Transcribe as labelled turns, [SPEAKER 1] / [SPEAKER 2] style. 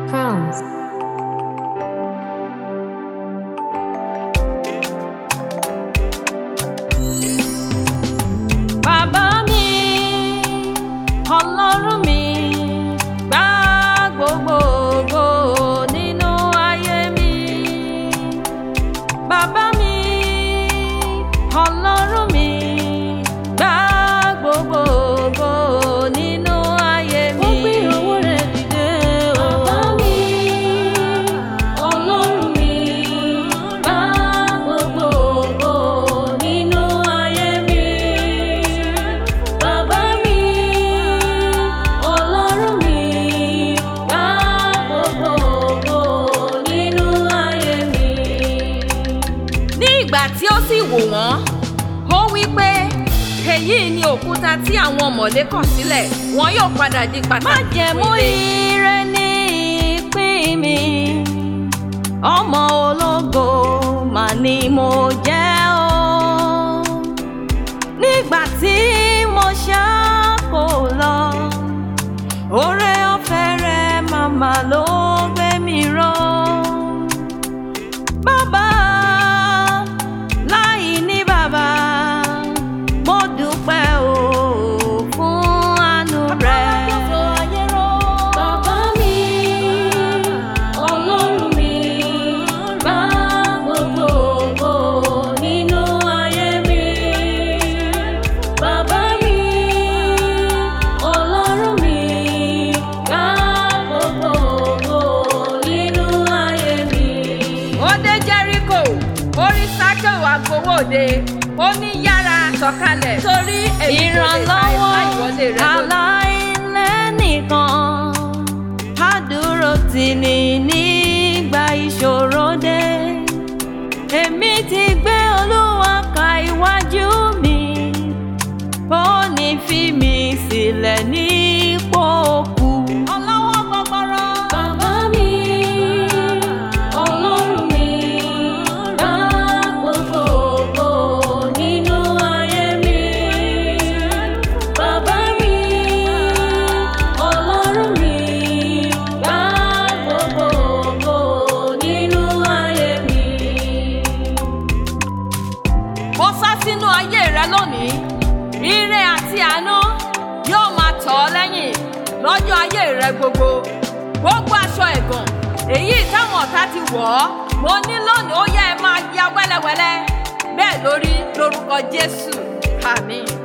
[SPEAKER 1] Crowns.
[SPEAKER 2] Bàbá mi, Ọlọ́run mi, gba gbogbo ògo nínú ayé mi. Bàbá mi, Ọlọ́run mi, gba gbogbo ògo nínú ayé mi.
[SPEAKER 3] Ó gbé ọwọ́ rẹ̀ dìde o.
[SPEAKER 2] Bàbá mi, Ọlọ́run mi, gba gbogbo ògo nínú ayé mi. Bàbá mi, Ọlọ́run mi, gba gbogbo ògo nínú ayé mi. Ní ìgbà tí ó sì wò wọ́n, ó wí pé èyí ni òkúta tí àwọn ọ̀mọ̀lé kọ̀ sílẹ̀ wọn yóò padà di pàtàkì.
[SPEAKER 3] Májẹ̀mú ire ní ìpín mi. Ọmọ ológo mà ni mo jẹ́ o. Nígbà tí mo ṣáko lọ, oore ọ̀fẹ́ rẹ̀ màmá ló gbé mi ró. Bàbá láì ní bàbá, mo dúpẹ́ o fún àánú rẹ̀.
[SPEAKER 2] Bàbá mi, Ọlọ́run mi, gba gbogbo ògo nínú ayé mi. Bàbá mi, Ọlọ́run mi, gba gbogbo ògo nínú ayé mi. Ó dé Jẹ́ríkò, orí Sákèwò agbowóde, ó ní yára sọ̀kalẹ̀ torí èmi kò lè ta
[SPEAKER 3] ìrànlọ́wọ́
[SPEAKER 2] ẹ̀ka ìwọlé rẹ lónìí.
[SPEAKER 3] aláìlẹ́nìkan àdúró tì ní nígbà ìṣòro dé èmi ti gbé olúwa ka iwájú mi ó ní fi mi sílẹ̀ nípò òkú. ọlọ́wọ́ gbọgbọrọ.
[SPEAKER 2] Bàbá mi, Ọlọ́run mi, gba gbogbo ògo nínú ayé mi. Bàbá mi, Ọlọ́run mi, gba gbogbo ògo nínú ayé mi. Mo sá sínú ayé rẹ lónìí, ire àti àánú yóò máa tọ̀ ọ́ lẹ́yìn lọ́jọ́ ayé rẹ gbogbo. Gbogbo aṣọ ẹ̀gàn èyí táwọn ọ̀tá ti wọ̀ ọ́, mo ní lónìí ó yẹ ẹ máa ya wẹ́lẹ́wẹ́lẹ́. Bẹ́ẹ̀ lórí lórúkọ Jésù. Àmín.